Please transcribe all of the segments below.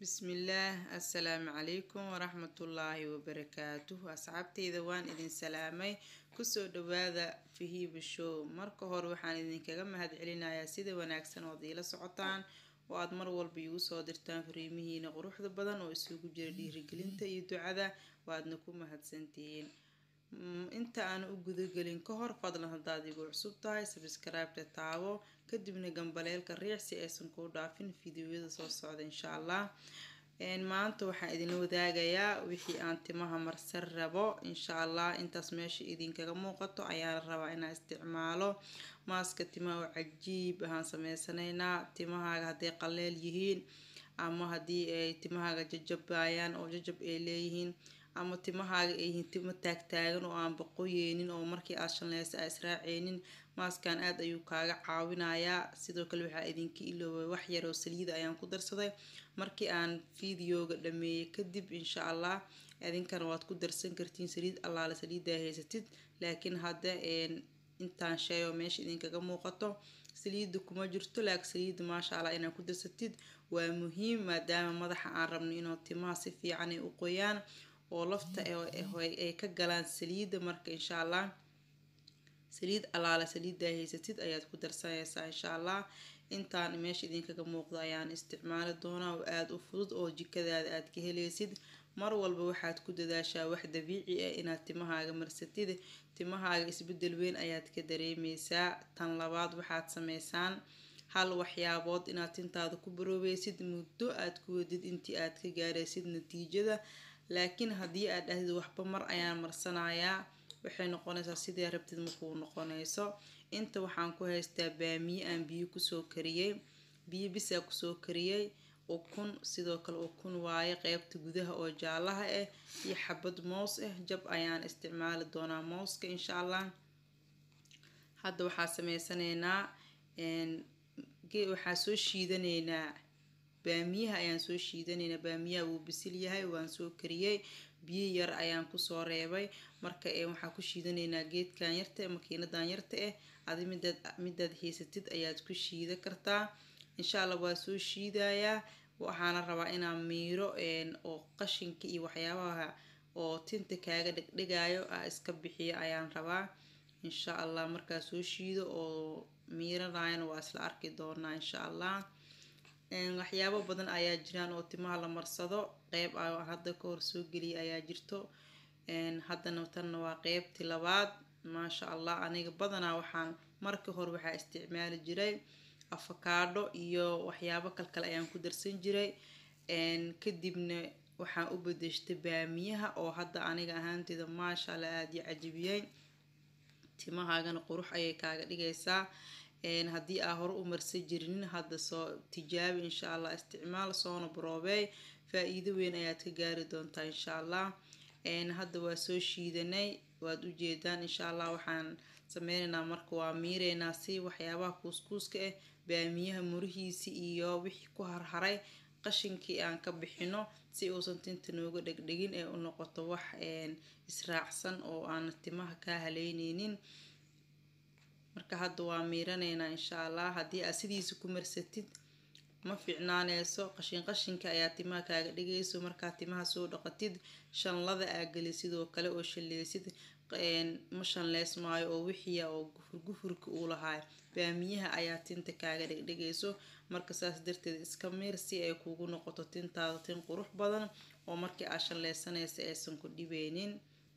bismillaah assalaamu calaykum waraxmatullaahi wabarakaatuh asxaabteyda waan idin salaamay kusoo dhawaada fahiiba show marka hore waxaan idinkaga mahad celinayaa sida wanaagsan ood iila socotaan oo aad mar walba iigu soo dirtaan fariimihiina quruxda badan oo isugu jira dhiirigelinta iyo ducada waadna ku mahadsantihiin inta aan u gudagelin ka hor fadlan haddaad igu cusub tahay sabskraibta taabo kadibna gambaleelka riix si aysan kuu dhaafin fideoyada soo socda insha allah maanta waxaan idinla wadaagayaa wixii aan timaha marsan rabo insha allah intaas meesha idinkaga muuqato ayaan rabaa inaan isticmaalo maaska timaha oo cajiib ahaan sameysanaynaa timahaaga hadday qaleel yihiin ama haddii ay timahaaga jajabayaan oo jajab ay leeyihiin ama timahaaga ay yihiin timo taagtaagan oo aan baqoyeynin oo markii aad shanleysa aa israaceynin maaskan aad ayuu kaaga caawinayaa sidoo kale waxaa idinka iloobay wax yar oo saliida ayaan ku darsaday markii aan videoga dhameeyey kadib insha allah idinkana waad ku darsan kartiin saliid allaale saliidaa haysatid laakiin hadda intaan shay oo meesha idinkaga muuqato saliida kuma jirto laakiin saliida maasha allah inaad ku darsatid waa muhiim maadaama madaxa aan rabno inuu timaha si fiican ay u qoyaan oo lafta ay ka galaan saliida marka insha allah saliid allaale saliidaa haysatid ayaad ku darsanaysaa insha allah intaan meesha idinkaga muuqdo ayaan isticmaali doonaa oo aada u fudud oo jikadaada aad ka helaysid mar walba waxaad ku dadaashaa wax dabiici ah inaad timahaaga marsatid timahaaga isbedel weyn ayaad ka dareemeysaa tan labaad waxaad sameysaan hal waxyaabood inaad tintaada ku baroobeysid muddo aad ku wadid intii aad ka gaaraysid natiijada laakiin haddii aad dhahdid waxba mar ayaan marsanayaa waxay noqonaysaa sidii rabtid markuu noqonayso inta waxaan ku haystaa baamiye aan biyo kusoo kariyey biyo bisaa kusoo kariyey ukun sidoo kale ukun waaye qeybta gudaha oo jaalaha ah iyo xabad moos ah jab ayaan isticmaali doonaa mooska insha allah hadda waxaa sameysanaynaa waxaa soo shiidanaynaa baamiyaha ayaan soo shiidanaynaa baamiyaha wuu bisil yahay waan soo kariyey biyo yar ayaan kusoo reebay marka waxaa ku shiidanaynaa geedkan yarta makiinadan yarta ah adi midaad midaad haysatid ayaad ku shiida kartaa insha allah waa soo shiidayaa waxaana rabaa inaan miiro oo qashinka iyo waxyaabaha oo tinta kaaga dhegdhegayo ah iska bixiyo ayaan rabaa insha allah markaa soo shiido oo miiranayana waa isla arki doonaa insha allah waxyaabo badan ayaa jiraan oo timaha la marsado qeyb hadda ka hor soo geliyay ayaa jirto haddana tanna waa qeybtii labaad maasha allah aniga badanaa waxaan marka hore waxaa isticmaali jiray afakaadho iyo waxyaabo kalkale ayaan ku darsan jiray kadibna waxaan u bedeshtay baamiyaha oo hadda aniga ahaanteeda maasha allah aada iyo cajibiyey timahaagana qurux ayay kaaga dhigaysaa haddii aa hore u marsan jirinin hadda soo tijaabi insha allah isticmaal soona baroobeey faa-iido weyn ayaad ka gaari doontaa insha allah hadda waa soo shiidanay waad ujeedaan insha allah waxaan sameyneynaa marka waa miireynaa si waxyaabaha kuuskuuska ah baamiyaha murihiisi iyo wixii ku harharay qashinkii aan ka bixino si uusan tinta nooga dhegdhegin ee u noqoto wax israacsan oo aan timaha kaa haleyneynin marka hadda waa miiraneynaa insha allah haddii aad sidiisa ku marsatid ma fiicnaaneyso qashin qashinka ayaa timaha kaaga dhigayso markaa timaha soo dhaqatid shanlada aa geli sidoo kale oo shaleysid ma shanleys maayo oo wixiya oo gufur gufurka uu lahaay baamiyaha ayaa tinta kaaga dhegdhegayso marka saas darteed iska miir si ay kugu noqoto tintaada tin qurux badan oo markii aad shanleysanaysa aysan ku dhibeynin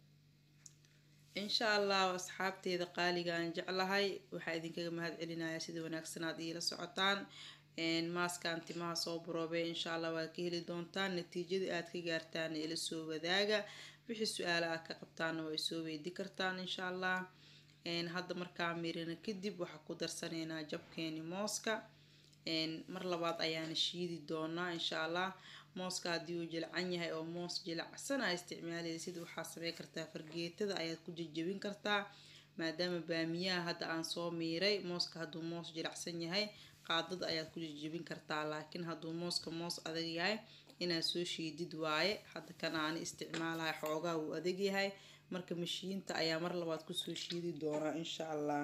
insha allah asxaabteeda qaaliga aan jeclahay waxaa idinkaga mahad celinayaa sida wanaagsan aad iila socotaan maaskaan timaha soo baroobay insha allah waad ka heli doontaan natiijadii aad ka gaartaan ila soo wadaaga wixii su-aala aad ka qabtaana waa isoo weydi kartaan insha allah hadda markaa mirina kadib waxaa ku darsanaynaa jabkeeni mooska mar labaad ayaana shiidi doonaa insha allah mooska haddii uu jilcan yahay oo moos jilacsan aa isticmaalaysid waxaa samey kartaa fargeetada ayaad ku jajabin kartaa maadaama baamiyaha hadda aan soo miiray mooska hadduu moos jilacsan yahay qaadada ayaad ku jajabin kartaa laakiin hadduu mooska moos adag yahay inaad soo shiidid waaye hadda kan aani isticmaalahay xoogaa wuu adag yahay marka mashiinta ayaa mar labaad kusoo shiidi doonaa insha allah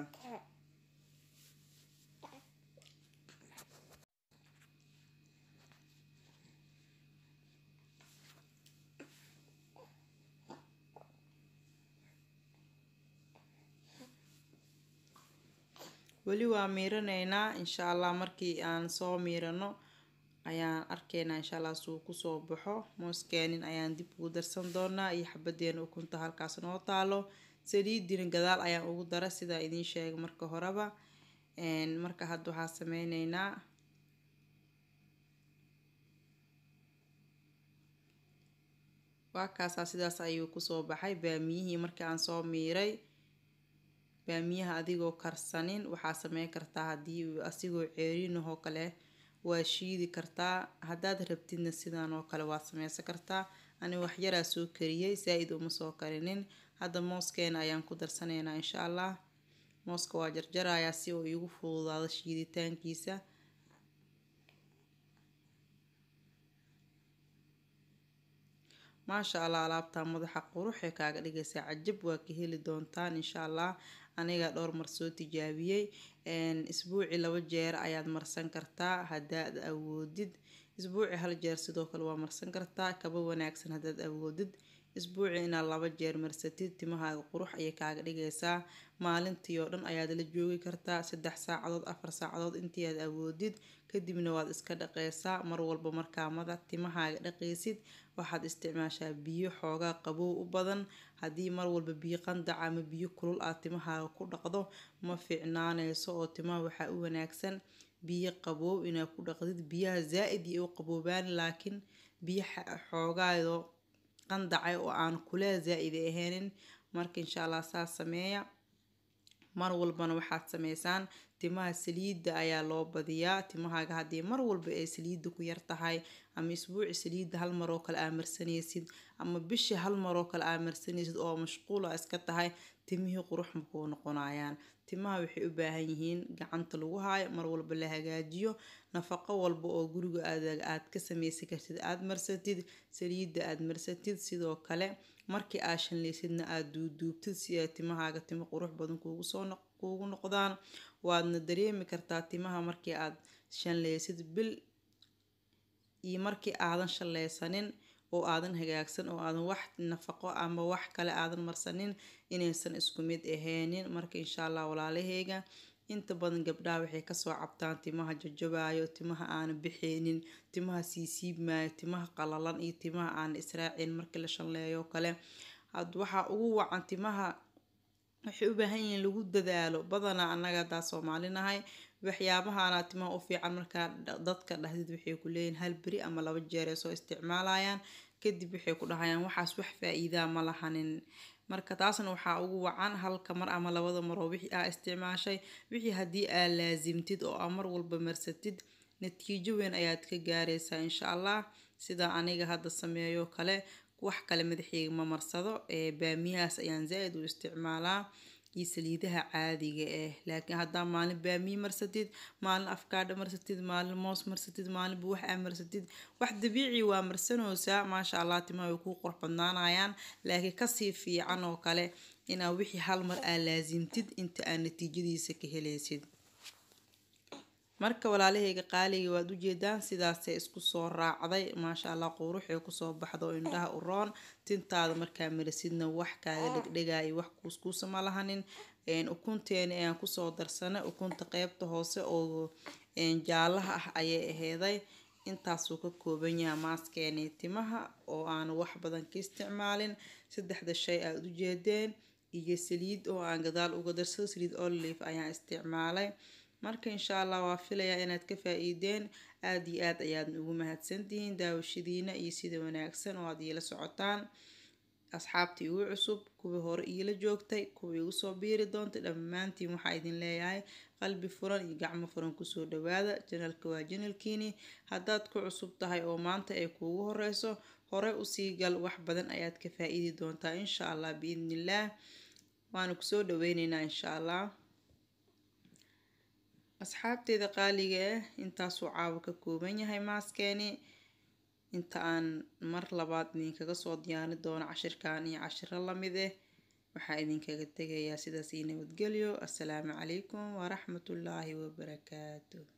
weli waa miiraneynaa insha allah markii aan soo miirano ayaan arkeynaa insha allah suu kusoo baxo mooskeenin ayaan dib ugu darsan doonaa iyo xabadeena ukunta halkaas noo taalo saliidina gadaal ayaan ugu dara sidaa idiin sheegay marka horeba marka hadda waxaa sameyneynaa waa kaasaa sidaas ayuu kusoo baxay baamiyihii markii aan soo miiray baamiyaha adigoo karsanin waxaa sameyn kartaa haddii asigoo ceerinahoo kale waa shiidi kartaa haddaad rabtidna sidan oo kale waad sameysan kartaa ani waxyaraa soo kariyey saa-id uma soo karinin hadda mooskeena ayaan ku darsanaynaa insha allah mooska waa jarjarayaa si uu iigu fududaado shiiditaankiisa maasha allah alaabtaa madaxa quruxee kaaga dhigaysaa cajab waa ka heli doontaan insha allah aniga dhowr mar soo tijaabiyey isbuuci laba jeer ayaad marsan kartaa haddaad awoodid isbuuci hal jeer sidoo kale waa marsan kartaa kaba wanaagsan haddaad awoodid isbuuci inaad laba jeer marsatid timahaaga qurux ayay kaaga dhigaysaa maalintii oo dhan ayaad la joogi kartaa saddex saacadood afar saacadood intii aad awoodid kadibna waad iska dhaqeysaa mar walba markaa madax timahaaga dhaqaysid waxaad isticmaashaa biyo xoogaa qabow u badan haddii mar walba biyo qandac ama biyo kulul aad timahaaga ku dhaqdo ma fiicnaaneyso oo timaha waxaa u wanaagsan biyo qabow inaad ku dhaqdid biyaha zaa-id iyo u qaboobaan laakiin biyo xoogaado qandacay oo aan kuleel zaa-id ahaynin marka insha allah saas sameeya mar walbana waxaad sameysaan timaha saliidda ayaa loo badiyaa timahaaga haddii mar walba ay saliidda ku yar tahay ama isbuuci saliidda hal maroo kale aa marsanaysid ama bishii hal maroo kale aa marsanaysid oo mashquula iska tahay timihii qurux makuu noqonayaan timaha waxay u baahan yihiin gacanta lagu haayo mar walba la hagaajiyo nafaqo walba oo guriga aad ka sameysan kartid aad marsatid saliidda aad marsatid sidoo kale markii aad shanleysidna aad duuduubtid si ay timahaaga timo qurux badan kuugu noqdaan waadna dareemi kartaa timaha markii aad shanleysid bil iyo markii aadan shanleysanin oo aadan hagaagsan oo aadan wax nafaqo ama wax kale aadan marsanin inaysan isku mid ahaynin marka insha allah walaalaheyga inta badan gabdhaha waxay kasoo cabtaan timaha jajabayo timaha aana bixeynin timaha siisiibmaayo timaha qalalan iyo timaha aana israacin markii la shanleeyo kale had waxaa ugu wacan timaha waxay u baahan yihiin lagu dadaalo badanaa annaga haddaa soomaalinahay waxyaabahana timaha u fiican markaa dadka dhahdid waxay ku leeyihin hal beri ama laba jeer ay soo isticmaalayaan kadib waxay ku dhahayaan waxaas wax faa-iidaa ma lahanin marka taasna waxaa ugu wacan halka mar ama labada maroo wixii aa isticmaashay wixii haddii aa laasimtid oo aa mar walba marsatid natiijo weyn ayaad ka gaaraysaa insha allah sida aniga hadda sameeyo kale wax kale madaxeyga ma marsado ee baamiyahaas ayaan zaa-id u isticmaalaa iyo saliidaha caadiga ah laakiin haddaa maalin baamiye marsatid maalin afkaadha marsatid maalin moos marsatid maalin buwax aa marsatid wax dabiici waa marsanoosaa maasha allah timaha way kuu qurux badnaanayaan laakiin kasii fiican oo kale inaa wixii hal mar aa laasimtid inta aa natiijadiisa ka helaysid marka walaalahayga qaaliga waad ujeedaan sidaasay isku soo raacday maasha allah quruxay kusoo baxdo indhaha u roon tintaada markaa marasidna wax kaaga dhegdhegaayo wax kuuskuusa ma lahanin ukunteeni ayaan kusoo darsanay ukunta qeybta hoose oo jaalaha ah ayay aheyday intaasuu ka kooban yahay maaskeeni timaha oo aan wax badan ka isticmaalin saddexda shay aad ujeedeen iyo saliid oo aan gadaal uga darsado saliid olive ayaan isticmaalay marka insha allah waa filayaa inaad ka faa-iideen aada iyo aad ayaad ugu mahadsantihiin daawashadiina iyo sida wanaagsan oo aad iila socotaan asxaabtii igu cusub kuwii hore iila joogtay kuwii igu soo biiri doontay dhammaantiin waxaa idin leeyahay qalbi furan iyo gacmo furan kusoo dhawaada janalka waa janalkiini haddaad ku cusub tahay oo maanta ay kuugu horeyso hore usii gal wax badan ayaad ka faa-iidi doontaa insha allah biidnillaah waana kusoo dhaweyneynaa insha allah asxaabteeda qaaliga ah intaasuu caawa ka kooban yahay maaskeeni inta aan mar labaad idinkaga soo diyaari doono cashirkan iyo cashiro lamid ah waxaa idinkaga tegayaa sidaas io nabadgelyo assalaamu calaykum waraxmatullaahi wabarakaatu